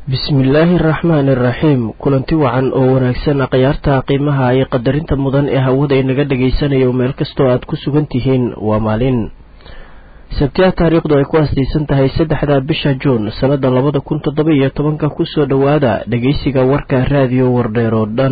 bismillaahi araxmaani iraxiim kulanti wacan oo wanaagsan akhyaarta qiimaha iyo qadarinta mudan ee hawada inaga dhagaysanayo meel kastoo aad ku sugan tihiin waa maalin sabtiya taariikhdu ay ku asdaysan tahay saddexda bisha juun sannada labada kun toddoba iyo tobanka kusoo dhowaada dhegeysiga warka raadiyo wardheer oo dhan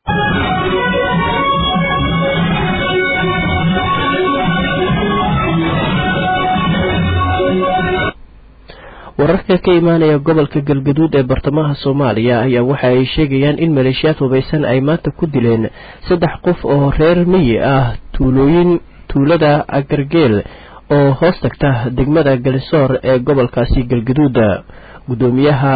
wararka ka imaanaya gobolka galgaduud ee bartamaha soomaaliya ayaa waxa ay sheegayaan in maleeshiyaad hubaysan ay maanta ku dileen saddex qof oo reer miyi ah tuulooyin tuulada agargeel oo hoos tagta degmada galisoor ee gobolkaasi galgaduud gudoomiyaha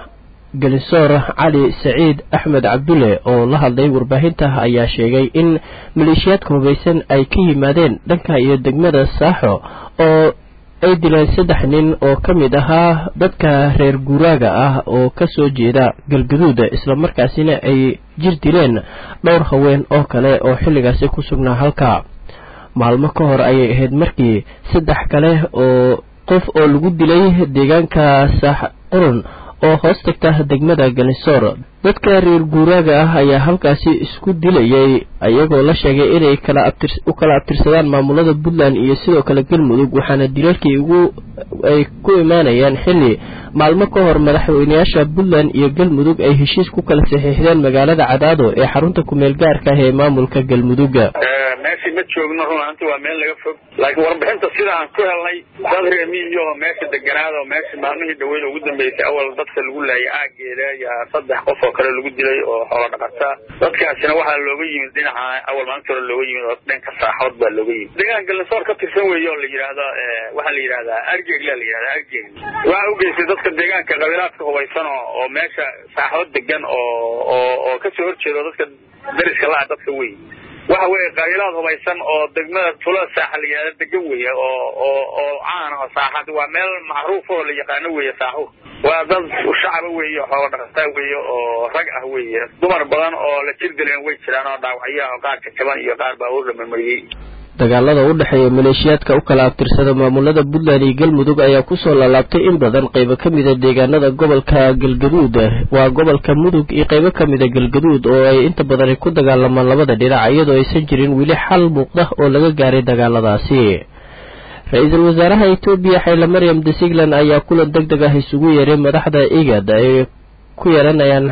galisoor cali saciid axmed cabdulle oo la hadlay warbaahinta ayaa sheegay in maleeshiyaadka hubaysan ay ka yimaadeen dhanka iyo degmada saaxo oo ay dileen saddex nin oo ka mid ahaa dadka reer guuraaga ah oo ka soo jeeda galgaduud islamarkaasina ay jir dileen dhowr haween oo kale oo xilligaasi ku sugnaa halka maalmo ka hor ayay ahayd markii saddex kale oo qof oo lagu dilay deegaanka saax qurun oo hoos tagta degmada ganisoor dadka reer guuraaga ah ayaa halkaasi isku dilayay iyagoo la sheegay inay u kala abtirsadaan maamulada puntland iyo sidoo kale galmudug waxaana dilalkii ugu ay ku imaanayaan xilli maalmo ka hor madaxweynayaasha puntland iyo galmudug ay heshiis ku kala saxiixdeen magaalada cadaado ee xarunta kumeel gaarka ah ee maamulka galmudug meeshii ma joogno runaanti waa meel laga fog laakiin warbixinta sida aan ku helnay dad reemiyo meesha deganaada oo meesha maalmihii dhaweyn ugu dambeysay awal dadka lagu laayay aageeda yaa saddex qof oo kale lagu dilay oo xoolo dhaqata dadkaasina waxaa looga yimid dhinaca awal maalinta hore looga yimid oo dhanka saaxood baa looga yimid deegaan galnasoor ka tirsan weeye oo la yidhaahdo waxaa la yidhahdaa argeegla la yidhahdaa argeeg waxaa u geystay dadka deegaanka qabiilaadka hubaysan oo oo meesha saaxood degan oo oo oo kasoo horjeedo dadka dariska la-a dadka wey waxa weeye qabiilaad hubaysan oo degmada tulada saaxa la yidhahda degan weeye oo oo oo caan oo saaxad waa meel macruuf oo la yaqaano weeye saaxu waa dad shacaba weeye xoolo dhaqataa weeye oo rag ah weeye dumar badan oo la jir dileen way jiraan oo dhaawacyo oo qaar jajaban iyo qaar baabuur la marmariyey dagaalada u dhexeeya maleeshiyaadka u kala abtirsada maamulada puntland iyo galmudug ayaa kusoo laalaabtay in badan qaybo ka mida deegaanada gobolka galgaduud waa gobolka mudug iyo qaybo ka mida galgaduud oo ay inta badan ay ku dagaalamaan labada dhinac iyadoo aysan jirin weli xal muuqda oo laga gaaray dagaaladaasi ra-iisul wasaaraha etoobiya xayla maryam desigland ayaa kulan deg deg ah isugu yeeray madaxda igad ay ku yeelanayaan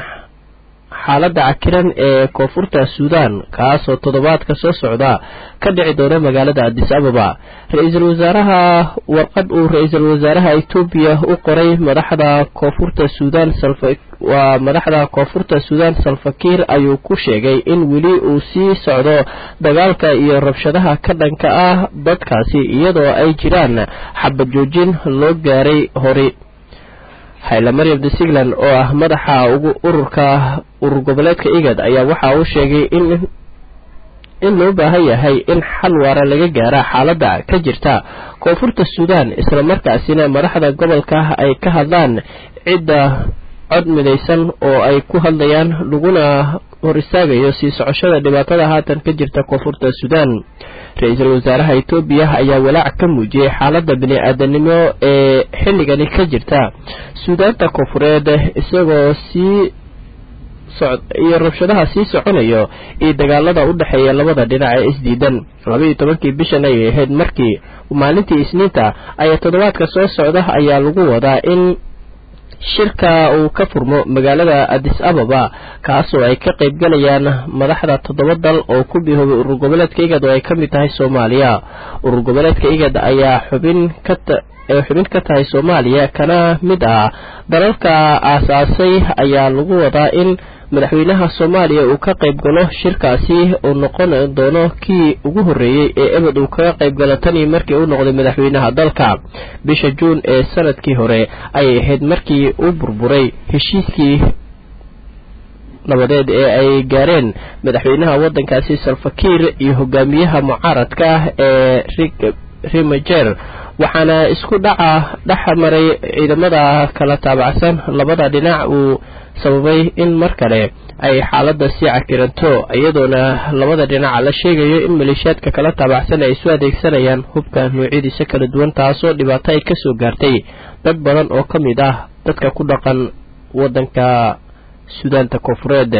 xaaladda cakiran ee koonfurta suudan kaasoo toddobaadka soo socda ka dhici doona magaalada adis ababa ra-iisul wasaaraha warqad uu ra-iisul wasaaraha etoobiya u qoray madaxda koonfurta suudan waa madaxda koonfurta suudan salfakiir ayuu ku sheegay in weli uu sii socdo dagaalka iyo rabshadaha ka dhanka ah dadkaasi iyadoo ay jiraan xabad joojin loo gaaray hori hayla maryam desigland oo ah madaxa ugu ururka urur goboleedka igad ayaa waxa uu sheegay in in loo baahan yahay in xal waara laga gaara xaaladda ka jirta koonfurta suudan islamarkaasina madaxda gobolka ay ka hadlaan cidda cod midaysan oo ay ku hadlayaan laguna hor istaagayo sii socoshada dhibaatada haatan ka jirta koonfurta suudan ra-iisul wasaaraha etoobiya ayaa walaac ka muujiyey xaaladda bini-aadanimo ee xilligani ka jirta suudaanta koonfureed isagoo sii iyo rabshadaha sii soconayo iyo dagaalada u dhexeeya labada dhinac ee isdiidan labaiyo tobankii bishan ayay ahayd markii maalintii isniinta ayaa toddobaadka soo socda ayaa lagu wadaa in shirka uu ka furmo magaalada adis ababa kaasoo ay ka qayb galayaan madaxda toddoba dal oo ku bihoobay urur goboleedka igad oo ay ka mid tahay soomaaliya urur goboleedka igad ayaa xubin ka ee xubin ka tahay soomaaliya kana mid ah dalalka aasaasay ayaa lagu wadaa in madaxweynaha soomaaliya uu ka qayb galo shirkaasi uu noqon doono kii ugu horreeyey ee ebed uu kaga qayb galo tanii markii uu noqday madaxweynaha dalka bisha juun ee sanadkii hore ayay ahayd markii uu burburay heshiiskii nabadeed ee ay gaareen madaxweynaha waddankaasi salfakiir iyo hogaamiyaha mucaaradka ah ee rimajer waxaana isku dhaca dhex maray ciidamada kala taabacsan labada dhinac uu sababay in mar kale ay xaaladda sii cakiranto iyadoona labada dhinaca la sheegayo in maleeshiyaadka kala taabacsan ay isu adeegsanayaan hubka noocyadiisa kala duwan taasoo dhibaato ay kasoo gaartay dad badan oo ka mid ah dadka ku dhaqan waddanka suudaanta koonfureed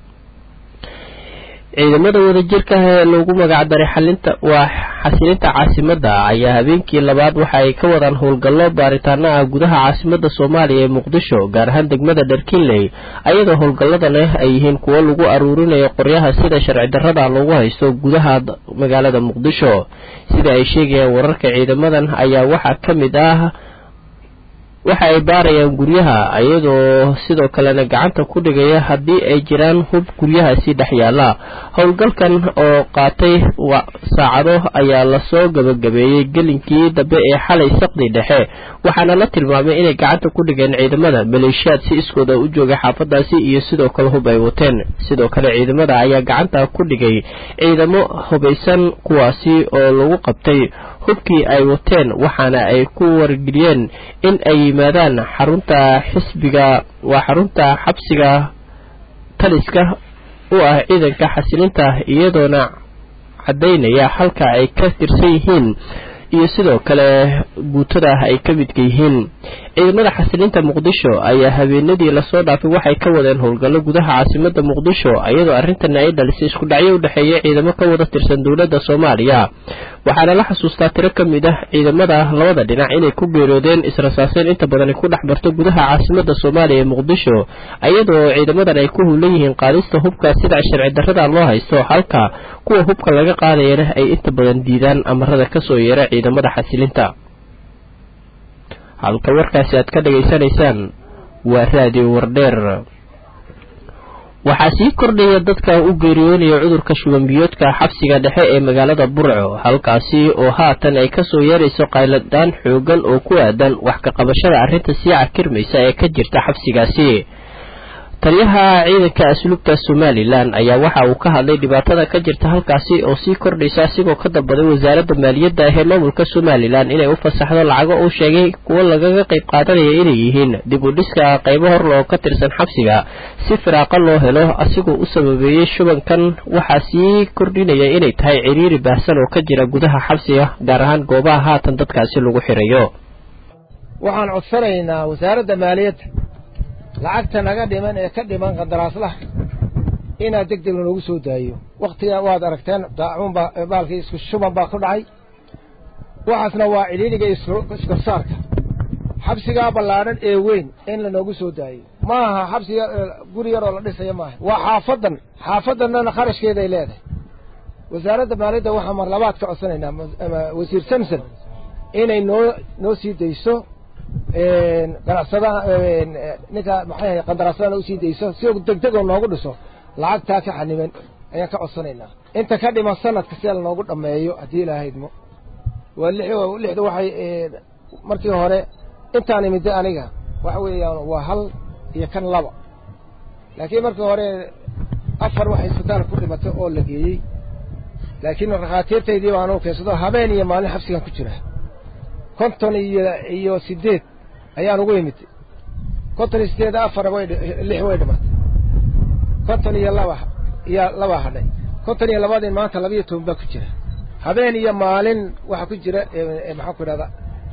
ciidamada wadajirka ah ee lagu magacdaray xalinta waa xasilinta caasimadda ayaa habeenkii labaad waxa ay ka wadaan howlgallo baaritaano ah gudaha caasimadda soomaaliya ee muqdisho gaar ahaan degmada dharkinley ayadoo howlgalladana ay yihiin kuwo lagu aruurinayo qoryaha sida sharci darrada loogu haysto gudaha magaalada muqdisho sida ay sheegayaan wararka ciidamadan ayaa waxaa ka mid ah waxa ay baarayaan guryaha iyadoo sidoo kalena gacanta ku dhigaya haddii ay jiraan hub guryahaasi dhex yaalla howlgalkan oo qaatay saacado ayaa lasoo gabagabeeyey gelinkii dambe ee xalay saqdi dhexe waxaana la tilmaamay inay gacanta ku dhigeen ciidamada maleeshiyaad si iskooda u joogay xaafadaasi iyo sidoo kale hub ay wateen sidoo kale ciidamada ayaa gacanta ku dhigay ciidamo hubaysan kuwaasi oo lagu qabtay hubkii ay wateen waxaana ay ku wargeliyeen in ay yimaadaan xarunta xisbiga waa xarunta xabsiga taliska u ah ciidanka xasilinta iyadoona caddaynaya halka ay ka tirsan yihiin iyo sidoo kale guutada ay ka midka yihiin ciidamada xasilinta muqdisho ayaa habeenadii lasoo dhaafay waxay ka wadeen howlgallo gudaha caasimada muqdisho iyadoo arrintana ay dhalisay isku dhacyo u dhexeeya ciidamo ka wada tirsan dowladda soomaaliya waxaana la xasuustaa tiro ka mid ah ciidamada labada dhinac inay ku geeroodeen israsaaseen inta badan ay ku dhex marto gudaha caasimada soomaaliya ee muqdisho iyadoo ciidamadan ay ku hulan yihiin qaadista hubka sida sharci darrada loo haysto halka kuwa hubka laga qaadayana ay inta badan diidaan amarada kasoo yeera ciidamada xasilinta halka warkaasi aad ka dhegaysanaysaan waa raadiyo wardheer waxaa sii kordhaya dadka u geeriyoonaya cudurka shubanbiyoodka xabsiga dhexe ee magaalada burco halkaasi oo haatan ay kasoo yeerayso qayladaan xoogan oo ku aadan wax ka qabashada arrinta sii cakirmaysa ee ka jirta xabsigaasi taliyaha ciidanka asluubta somalilan ayaa waxa uu ka hadlay dhibaatada ka jirta halkaasi oo sii kordhaysa asigoo ka dalbaday wasaaradda maaliyadda ee maamulka somalilan inay u fasaxdo lacago uu sheegay kuwo lagaga qayb qaadanaya inay yihiin dib u dhiska qaybo horle oo ka tirsan xabsiga si firaaqa loo helo asigoo u sababeeyey shubankan waxaa sii kordhinaya inay tahay ciriiri baahsan oo ka jira gudaha xabsiga gaar ahaan goobaha haatan dadkaasi lagu xirayo waxaan codsanaynaa wasaaradda maaliyadda lacagta naga dhiman ee ka dhiman qandaraaslaha inaad deg deg lanoogu soo daayo wakhtiga waad aragteen daacuun baa baalkii isku shuban baa ku dhacay waxaasna waa cidhiidhiga iskorsaarka xabsigaa ballaadhan ee weyn in lanoogu soo daayo ma aha xabsiga guri yaroo la dhisayo maaha waa xaafaddan xaafaddanana kharashkeeday leedahay wasaaradda maaliyadda waxaa mar labaad ka codsanaynaa wasiir samson inay noo noo sii dayso ganacsadaha ninka maxay ahay qandaraasadana usii dayso si deg deg oo noogu dhiso lacagtaa ka xaniban ayaan ka codsanaynaa inta ka dhiman sanadka sida lanoogu dhammeeyo haddii ilaahaydmo waa lix lixda waxay markii hore intaan imida aniga waxa weeyaan waa hal iyo kan laba laakiin markii hore afar waxay isbitaal ku dhimatay oo la geeyey laakiin rakhaatiirtaydii baan u keensado habeen iyo maalin xabsigan ku jira konton iyo iyo sideed ayaan ugu imid konton iyo sideed afar way lix way dhimatay konton iyo laba iyo laba hadhay konton iyo labadii maanta labiyo toban baa ku jira habeen iyo maalin waxaa ku jira maxaan ku idhahda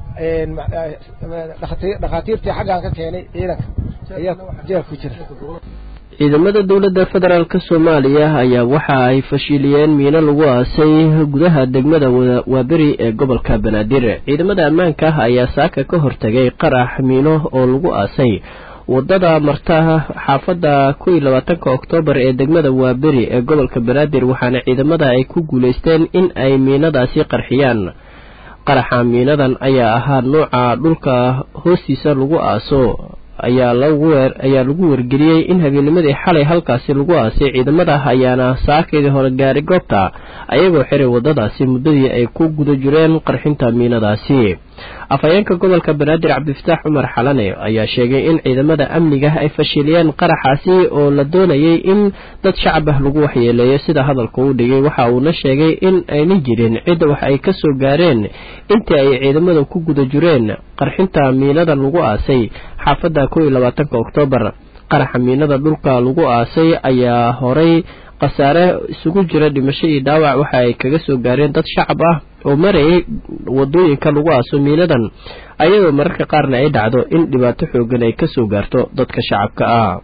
dhakhaatiirtii xaggaan ka keenay ciidanka ayaa jeelka ku jira ciidamada dowladda federaalk soomaaliya ayaa waxa ay fashiliyeen miino lagu aasay gudaha degmada waaberi ee gobolka banaadir ciidamada ammaanka ah ayaa saaka ka hortagay qarax miino oo lagu aasay wadada marta xaafadda kow iyo labaatanka oktoobar ee degmada waaberi ee gobolka banaadir waxaana ciidamada ay ku guulaysteen in ay miinadaasi qarxiyaan qaraxa miinadan ayaa ahaa nooca dhulka hoostiisa lagu aaso ayaa lagu weer ayaa lagu wargeliyey in habeennimadii xalay halkaasi lagu aasay ciidamada ayaana saakaydii hore gaaray goobta ayagoo xiray waddadaasi muddadii ay ku guda jireen qarxinta miinadaasi afhayeenka gobolka banaadir cabdifataax cumar xalane ayaa sheegay in ciidamada amniga ay fashiliyeen qaraxaasi oo la doonayay in dad shacab ah lagu waxyeeleeyo sida hadalka uu dhigay waxa uuna sheegay in aynan jirin cid wax ay ka soo gaareen intii ay ciidamada ku guda jireen qarxinta miinada lagu aasay xaafadda kow iyo labaatanka oktoobar qaraxa miinada dhulka lagu aasay ayaa horay khasaare isugu jira dhimasho iyo dhaawac waxa ay kaga soo gaareen dad shacab ah oo marayay wadooyinka lagu aaso miinadan ayadoo mararka qaarna ay dhacdo in dhibaato xoogan ay kasoo gaarto dadka shacabka ah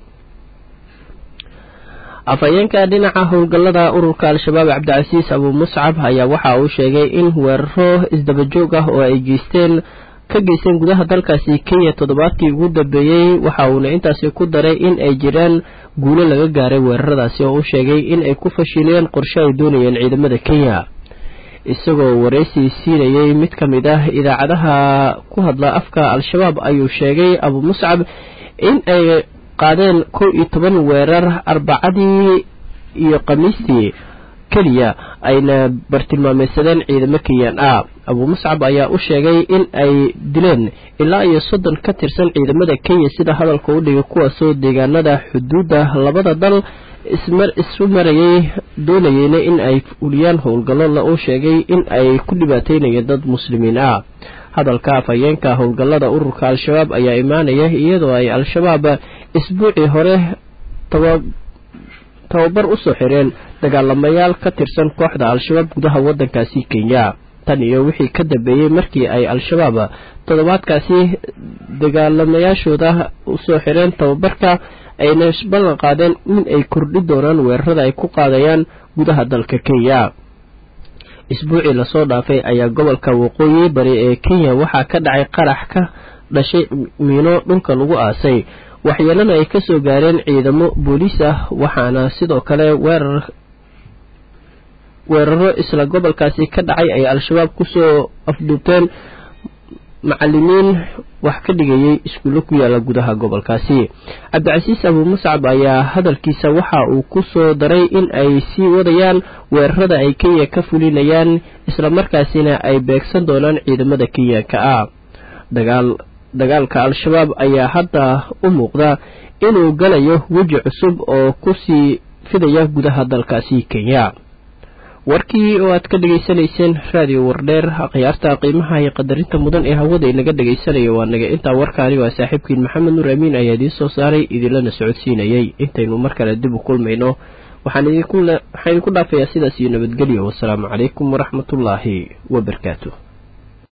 afhayeenka dhinaca howlgallada ururka al-shabaab cabdicasiis abuu muscab ayaa waxa uu sheegay in weeraro isdabajoog ah oo ay geysteen ka geysteen gudaha dalkaasi kenya toddobaadkii ugu dambeeyey waxa uuna intaasi ku daray in ay jiraan guulo laga gaaray weeraradaasi oo uu sheegay in ay ku fashiliyeen qorshe ay doonayeen ciidamada kenya isagoo waraysi siinayey mid ka mid ah idaacadaha ku hadla afka al-shabaab ayuu sheegay abuu muscab in ay qaadeen kow iyo toban weerar arbacadii iyo khamiistii keliya ayna bartilmaameysadeen ciidamo kenyan ah abuu muscab ayaa u sheegay in ay dileen ilaa iyo soddon ka tirsan ciidamada kenya sida hadalka u dhigay kuwaasoo deegaanada xuduudda labada dal isu marayay doonayeyna in ay fuliyaan howlgallo uu sheegay in ay ku dhibaateynayeen dad muslimiin ah hadalka afhayeenka howlgallada ururka al-shabaab ayaa imaanaya iyadoo ay al-shabaab isbuucii hore tababar usoo xireen dagaalamayaal ka tirsan kooxda al-shabaab gudaha waddankaasi kenya tan iyo wixii ka dambeeyey markii ay al-shabaab toddobaadkaasi dagaalamayaashooda usoo xireen tababarka ayna ballan qaadeen in ay kordhi doonaan weerarada ay ku qaadayaan gudaha dalka kenya isbuucii lasoo dhaafay ayaa gobolka waqooyi bari ee kenya waxaa ka dhacay qarax ka dhashay miino dhulka lagu aasay waxyeelana ay kasoo gaareen ciidamo booliis ah waxaana sidoo kale weerar weeraro isla gobolkaasi ka dhacay ay al-shabaab kusoo afduubteen macalimiin wax ka dhigayay iskuulle ku yaala gudaha gobolkaasi cabdicasiis abuu muscab ayaa hadalkiisa waxa uu ku soo daray in ay sii wadayaan weerarada ay kenya ka fulinayaan islamarkaasina ay beegsan doonaan ciidamada kenyanka ah dagaal dagaalka al-shabaab ayaa hadda u muuqda inuu galayo weji cusub oo kusii fidaya gudaha dalkaasi kenya warkii oo aad ka dhegaysanayseen raadiyo wardheer khiyaarta qiimaha iyo qadarinta mudan ee hawada inaga dhegaysanayo waa naga intaa warkaani waa saaxiibkiin maxamed nuur amiin ayaa idiin soo saaray idinlana socodsiinayay intaynu mar kale dib u kulmayno waxaan idinku dhaafayaa sidaas iyo nabadgelyo wasalaamu calaykum waraxmatullaahi wabarakaatu